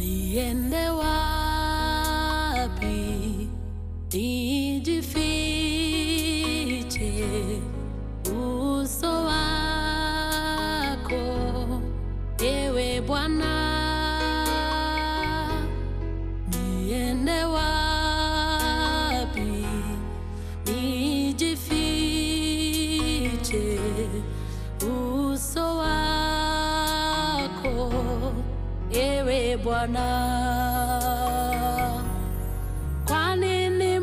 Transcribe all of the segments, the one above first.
Niende wapi? Nijifiche uso wako, ewe Bwana. Niende wapi? Nijifiche uso wako, ewe Bwana. Kwa nini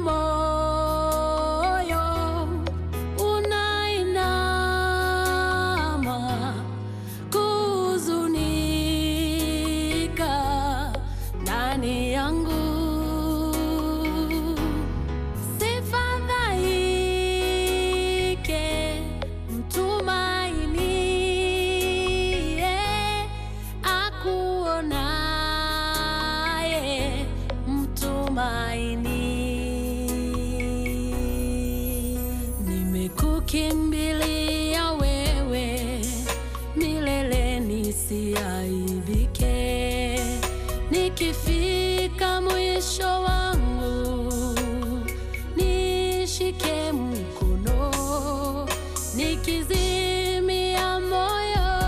moyo unainama kuhuzunika ndani yangu? Sifadhaike, mtumainie akuonaye, mtumaini. Nimekukimbilia wewe, milele nisiaibike, nikifika mwisho wangu nishike mkono, nikizimia moyo,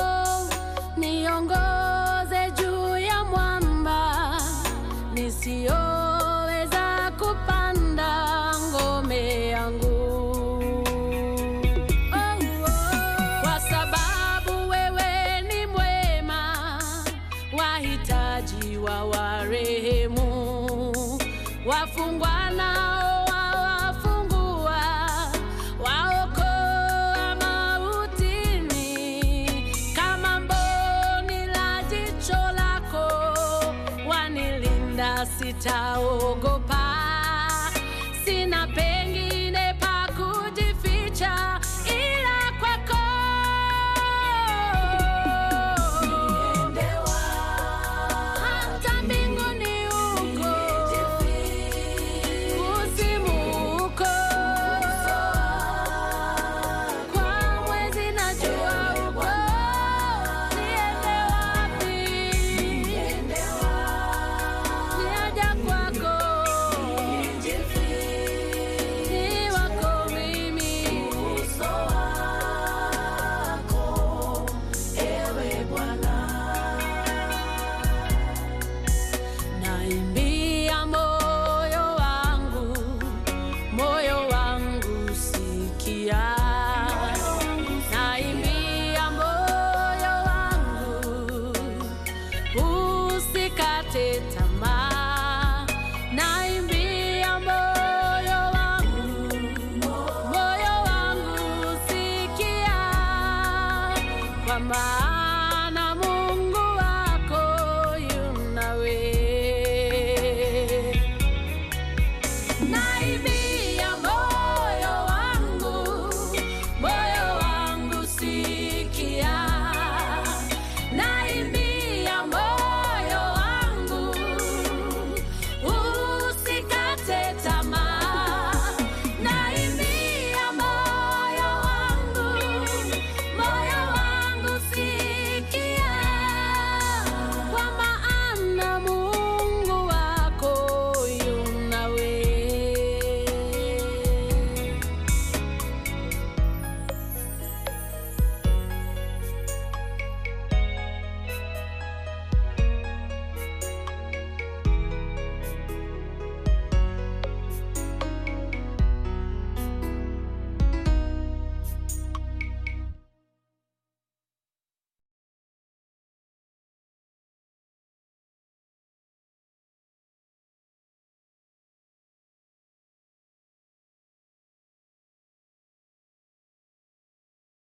niongoze juu ya mwamba, nisiyoweza kupanda ngome yangu. Oh, oh. Kwa sababu wewe ni mwema, wahitaji wa warehemu, wafungwa nao wawafungua, waokoa mautini, kama mboni la jicho lako wanilinda, sitaogopa